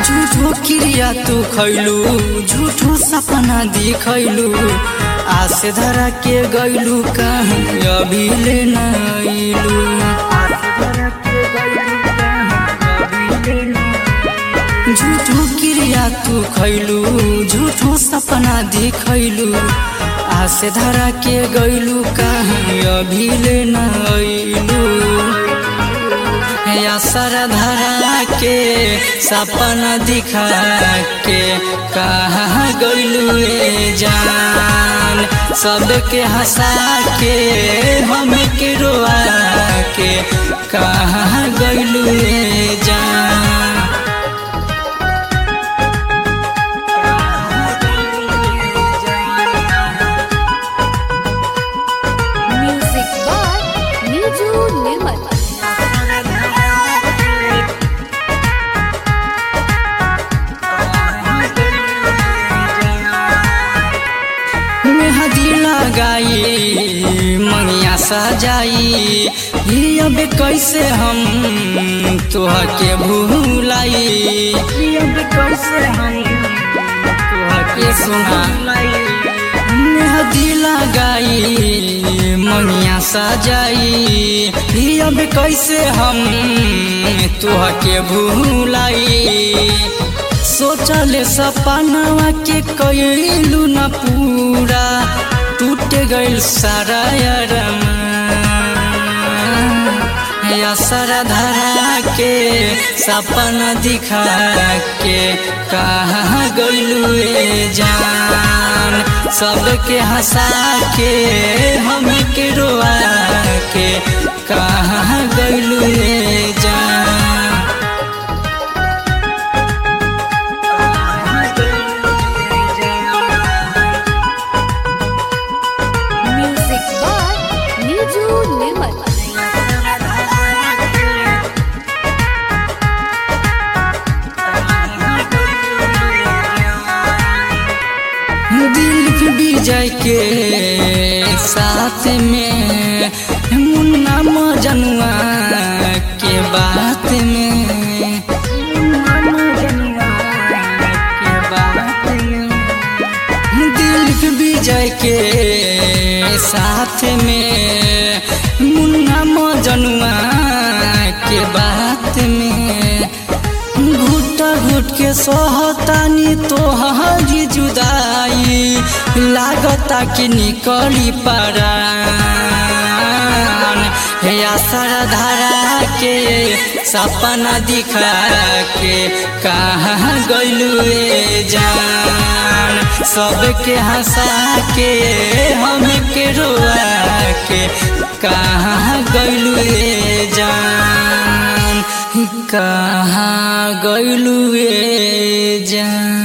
झूठो क्रिया तू खैलू झूठो सपना दिखैलू आस धरा के गैलू कहीं अभी ले नैलू झूठो क्रिया तू खैलू झूठो सपना दिखैलू आस धरा के गैलू कहीं अभी ले नैलू असर धरा के सपना दिखा के कहाँ गैलू जान सबके हंसा के हम के रोआ के कहाँ गैलू जान Music by Niju Nirmal. मेहदी लगाई मंगिया सजाई ही अब कैसे हम तोह के भूलाई ही अब कैसे हम तोह के सुनाई मेहदी लगाई मंगिया सजाई ही अब कैसे हम तोह के भूलाई सोचल सपनवा के कैलू न पूरा टूट गइल सारा असर धरा के सपना दिखा के कहाँ गइलू जान सबके हंसा के हम के रोआ के कहाँ गइलू जान Music by Niju Nirmal. दिल विजय के साथ में मुन्ना मजनुआ के बात में दिल विजय के साथ में मुन्ना मजनुआ के बात में घुट घुट के सहतानी तोहरी जुदाई लागता कि निकली परान हे असर धरा के सपना दिखा के कहाँ गैलू जान सबके हंसा के हम के रोआ के कहाँ गैलू जान कहाँ गैलू जान